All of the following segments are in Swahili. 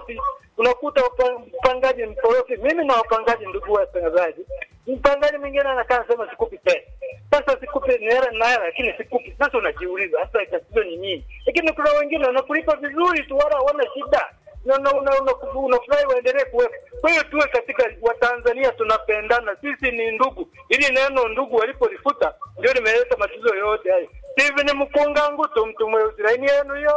mkorofi, unakuta upa- mpangaji mkorofi. Mimi na wapangaji, ndugu watangazaji, mpangaji mwingine anakaa anasema sikupi pesa. Sasa sikupi ni hela na hela, lakini sikupi. Sasa unajiuliza hasa tatizo ni nini? Lakini kuna wengine wanakulipa vizuri tu, wala hawana shida na una- una- una- unafurahi waendelee kuwepo. Kwa hiyo tuwe katika Watanzania tunapendana, sisi ni ndugu. Ili neno ndugu walipolifuta ndio limeleta matatizo yote hayo. Steven Mkunga Ngutu, mtu mweusi, laini yenu yo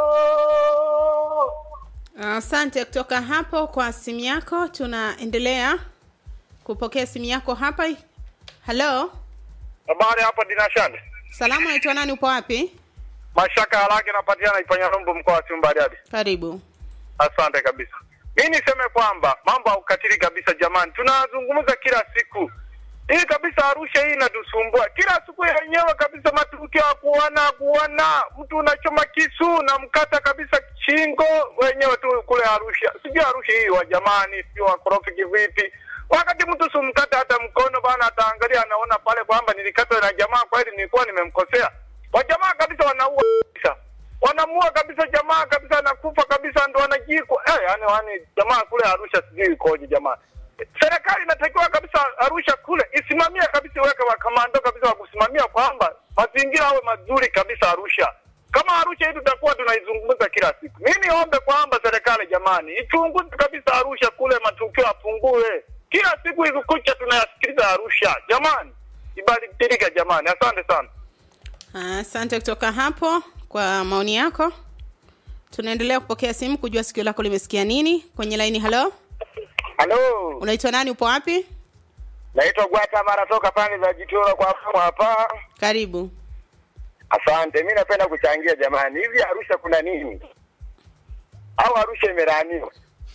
Asante kutoka hapo kwa simu yako. Tunaendelea kupokea simu yako hapa. Halo, Habari hapa Dinashani. salamu, naitwa nani? Upo wapi? Mashaka haraka inapatikana Ipanyarumbu mkoa wa Simba Bariadi. Karibu. Asante kabisa. Mi niseme kwamba mambo ya ukatili kabisa, jamani, tunazungumza kila siku hii kabisa. Arusha hii inatusumbua kila siku yenyewe kabisa, matukio ya kuona kuona, mtu unachoma kisu na mkata kabisa shingo wenyewe tu kule Arusha. Sijui Arusha hii wa jamani, sijui wakorofi kivipi, wakati mtu sumkata hata mkono bana, ataangalia anaona pale kwamba nilikatwa na jamaa, kweli nilikuwa nimemkosea. Wajamaa kabisa wanaua kabisa wanamua kabisa jamaa kabisa anakufa kabisa ndo anajikwa eh, yani, yani jamaa kule Arusha sijui ikoje jamaa. Serikali inatakiwa kabisa Arusha kule isimamie kabisa, iweke wakamando kabisa wa kusimamia kwamba mazingira awe mazuri kabisa Arusha. Kama Arusha hii tutakuwa tunaizungumza kila siku. Mimi niombe kwamba serikali jamani, ichunguze kabisa Arusha kule, matukio yapungue. Kila siku hivi kucha tunayasikiliza Arusha jamani, ibadilike jamani. Asante sana. Asante kutoka hapo kwa maoni yako. Tunaendelea kupokea simu kujua sikio lako limesikia nini kwenye laini. Halo, Halo. unaitwa nani? Upo wapi? Naitwa Gwata Mara toka pande za Jitoro kwa hapo hapa. Karibu. Asante, mi napenda kuchangia jamani. Hivi Arusha kuna nini? Au Arusha imelaaniwa?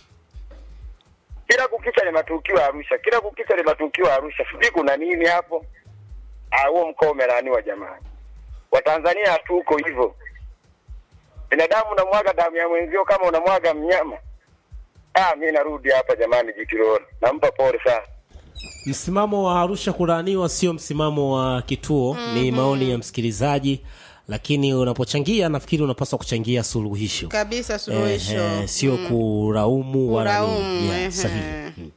Kila kukicha ni matukio ya Arusha, kila kukicha ni matukio ya Arusha. Sijui kuna nini hapo. Ah, huo mkoa umelaaniwa jamani. Watanzania hatuko hivyo. Binadamu unamwaga damu ya mwenzio kama unamwaga mnyama. Ah, mi narudi hapa jamani, Jitiroro. Nampa pole sana. Msimamo wa Arusha kulaaniwa sio msimamo wa kituo, ni maoni ya msikilizaji, lakini unapochangia nafikiri unapaswa kuchangia suluhisho Kabisa suluhisho. Eh, eh, sio kulaumu wala Kulaumu, nini. Yeah, ehe. sahihi. Mm.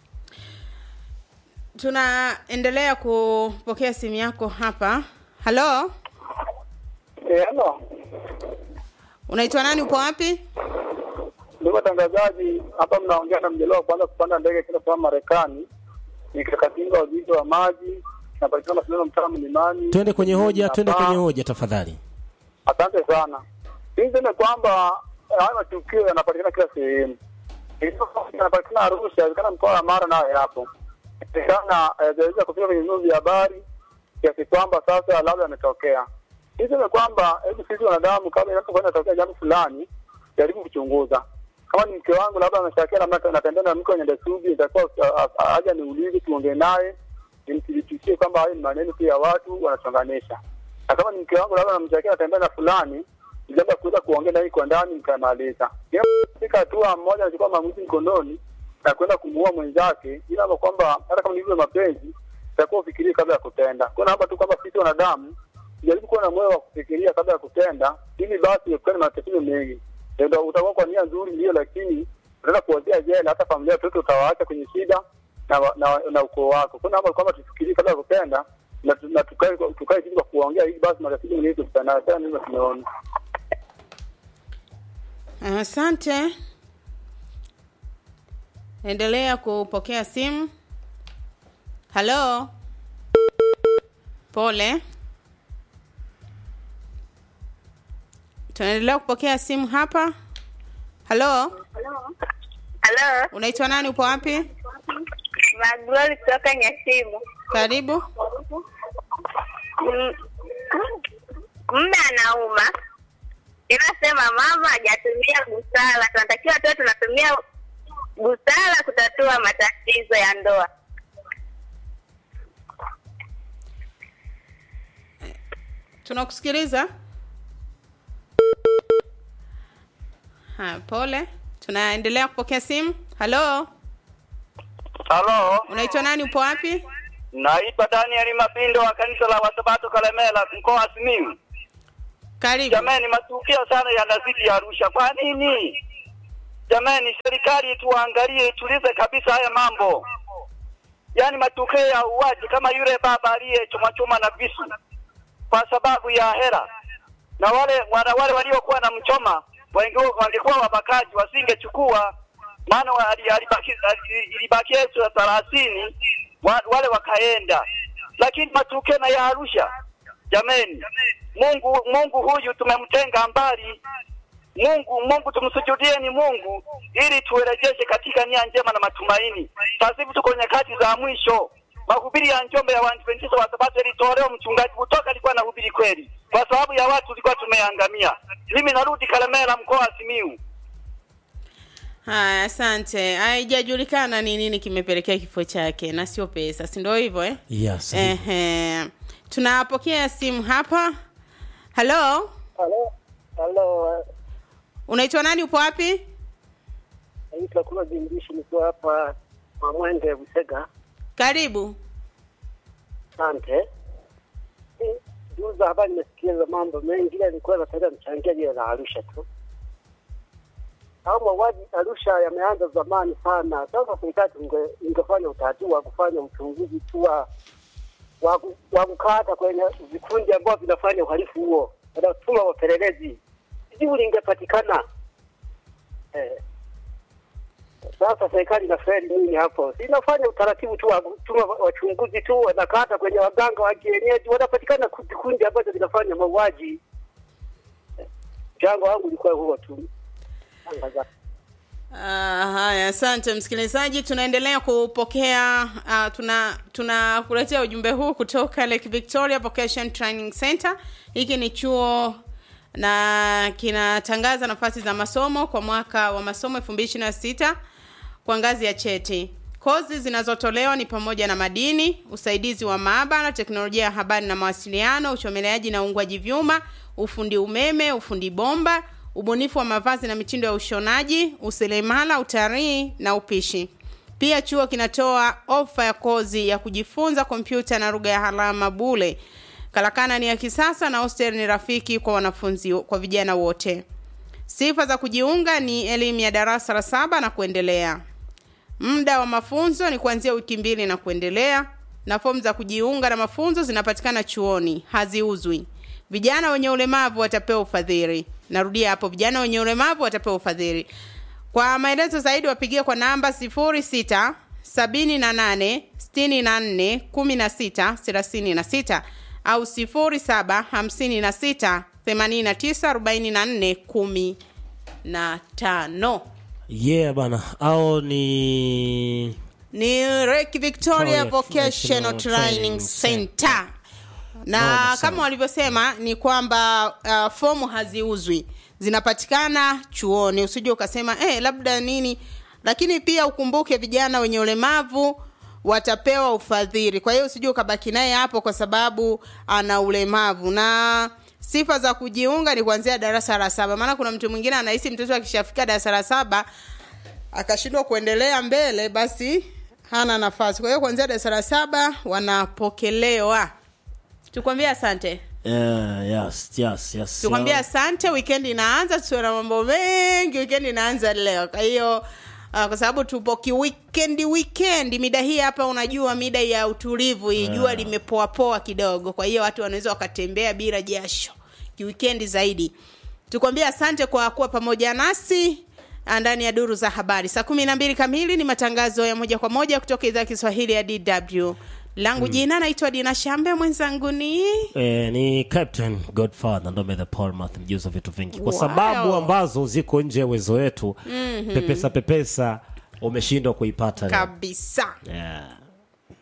Tunaendelea kupokea simu yako hapa. Halo, Eh, halo. unaitwa nani? Upo wapi? Ndugu watangazaji, hapa mnaongea na mjelewa wa kwanza kupanda ndege kwenda kwa Marekani. Nikakatinga wazizi wa maji napatikana mashindano mtaa mlimani. Twende kwenye hoja, twende Hapa. kwenye hoja tafadhali. Asante sana. Mimi niseme kwamba eh, haya matukio yanapatikana kila sehemu. Ilikuwa yanapatikana Arusha, inawezekana mkoa wa Mara nayo yapo. Inawezekana yaweza kufika kwenye vyombo vya habari kiasi kwamba sasa labda yametokea. Niseme kwamba hebu sisi wanadamu, kabla inapokuwa inatokea jambo fulani, jaribu kuchunguza. Kama ni mke wangu labda ameshakia labda natembea na mke wenye desturi, itakuwa ah, ah, aja niulize, tuongee naye, nimthibitishie kwamba hayo ni maneno tu ya watu wanachonganisha na kama ni mke wangu labda namtakia natembea na fulani, ni jambo la kuweza kuongea naye kwa ndani nikamaliza. Fika hatua mmoja anachukua maamuzi mkononi na kwenda kumuua mwenzake, ila ama kwamba hata kama ni hivyo mapenzi, itakuwa ufikirie kabla ya kutenda. Kuna hapa tu kwamba sisi wanadamu jaribu kuwa na moyo wa kufikiria kabla ya kutenda, ili basi epukane na matatizo mengi. Ndio utakuwa kwa nia nzuri, ndio, lakini unaenda kuwazia jela, hata familia watoto utawaacha kwenye shida na, wa- na, na ukoo wako. Kuna hapa kwamba tufikirie kabla ya kutenda na, tu- na tukae tukae chini kwa kuongea ili basi matatizo mengine tukutane nayo. Sasa ndivyo tumeona. Asante. Endelea kupokea simu. Halo, pole. Tunaendelea kupokea simu hapa. Halo, Halo, unaitwa nani? Upo wapi? Maglori kutoka Nyasimu. Karibu. Mm, Mume anauma, inasema mama hajatumia busara. Tunatakiwa tuwe tunatumia busara kutatua matatizo ya ndoa. Tunakusikiliza. Ha, pole. Tunaendelea kupokea simu. Halo, Halo, unaitwa nani? Upo wapi? naitwa Daniel Mapindo wa kanisa la Wasabato Kalemela, mkoa wa Simiyu. Karibu. Jamani, matukio sana yanazidi Arusha. Kwa nini? Jamani, serikali tuangalie, itulize kabisa haya mambo, yaani matukio ya uwaji kama yule baba aliyechomachoma na visu kwa sababu ya hela, na wale wana, wale waliokuwa na mchoma wengi- wangekuwa wabakaji wasingechukua, maana wa- ali- alibaki ali- ilibaki elfu thelathini wa- wale wakaenda, lakini matukio na ya Arusha, jameni, Mungu Mungu huyu tumemtenga mbali Mungu Mungu tumsujudieni Mungu ili turejeshe katika nia njema na matumaini. Sasa hivi tuko nyakati za mwisho. Mahubiri ya Njombe ya Waadventista wa Sabato ilitolewa, mchungaji kutoka alikuwa anahubiri kweli, kwa sababu ya watu tulikuwa tumeangamia. Mimi narudi Kalemera, mkoa wa Simiyu. haya asante haijajulikana ni nini kimepelekea kifo chake na sio pesa si ndio hivyo eh? yes Ehe. tunapokea simu hapa halo Halo, halo, unaitwa nani upo wapi naitwa Kula Jimbishi, nikiwa hapa Mamwende Busega. karibu Asante. Eh, Juu za habari nimesikia mambo mengi, ila nilikuwa nataka mchangia jile la Arusha tu. Au mauaji Arusha yameanza zamani sana. Sasa serikali inge- ingefanya utaratibu wa kufanya uchunguzi tu wa wa ku- wa kukata kwenye vikundi ambavyo vinafanya uhalifu huo, wanatuma wapelelezi, jibu lingepatikana. Eh, sasa serikali inafeli nini hapo? Si inafanya utaratibu tu wa kutuma wachunguzi tu, wanakata kwenye waganga wa kienyeji, wanapatikana ku- vikundi ambazo vinafanya mauaji. Eh, Mchango wangu ulikuwa huo tu. Tangaza. Ah, haya asante msikilizaji tunaendelea kupokea uh, tuna tunakuletea ujumbe huu kutoka lake victoria vocation training center hiki ni chuo na kinatangaza nafasi za masomo kwa mwaka wa masomo 2026 kwa ngazi ya cheti kozi zinazotolewa ni pamoja na madini usaidizi wa maabara teknolojia ya habari na mawasiliano uchomeleaji na uungwaji vyuma ufundi umeme ufundi bomba ubunifu wa mavazi na mitindo ya ushonaji useremala utalii na upishi pia chuo kinatoa ofa ya kozi ya kujifunza kompyuta na lugha ya alama bule karakana ni ya kisasa na hostel ni rafiki kwa wanafunzi kwa vijana wote sifa za kujiunga ni elimu ya darasa la saba na kuendelea muda wa mafunzo ni kuanzia wiki mbili na kuendelea na fomu za kujiunga na mafunzo zinapatikana chuoni haziuzwi vijana wenye ulemavu watapewa ufadhili narudia hapo vijana wenye ulemavu watapewa ufadhili kwa maelezo zaidi wapigie kwa namba sifuri sita sabini na nane sitini na nne kumi na sita thelathini na sita au sifuri saba hamsini na sita themanini na tisa arobaini na nne kumi na tano yeah bana au ni ni Lake Victoria Victoria Vocational Vocational Training Training Center na Noma sana. kama walivyosema ni kwamba uh, fomu haziuzwi zinapatikana chuoni usije ukasema eh, labda nini lakini pia ukumbuke vijana wenye ulemavu watapewa ufadhili kwa hiyo usije ukabaki naye hapo kwa sababu ana ulemavu na sifa za kujiunga ni kuanzia darasa la saba maana kuna mtu mwingine anahisi mtoto akishafika darasa la saba akashindwa kuendelea mbele basi hana nafasi kwa hiyo kuanzia darasa la saba wanapokelewa tukwambia asante yeah, yes, yes, yes. tukwambia asante weekend inaanza tuwe na mambo mengi weekend inaanza leo kwa hiyo uh, kwa sababu tupo kiwikendi weekend mida hii hapa unajua mida ya utulivu hii jua limepoapoa kidogo kwa hiyo watu wanaweza wakatembea bila jasho kiwikendi zaidi tukwambia asante kwa kuwa pamoja nasi ah, ndani ya duru za habari saa kumi na mbili kamili ni matangazo ya moja kwa moja kutoka idhaa ya kiswahili ya dw langu jina naitwa dina shambe mwenzangu ni Eh, ni captain godfather ndome the palmath mjuzi wa vitu vingi kwa Wow. sababu ambazo ziko nje ya uwezo wetu mm-hmm. pepesa pepesa umeshindwa kuipata leo. kabisa yeah.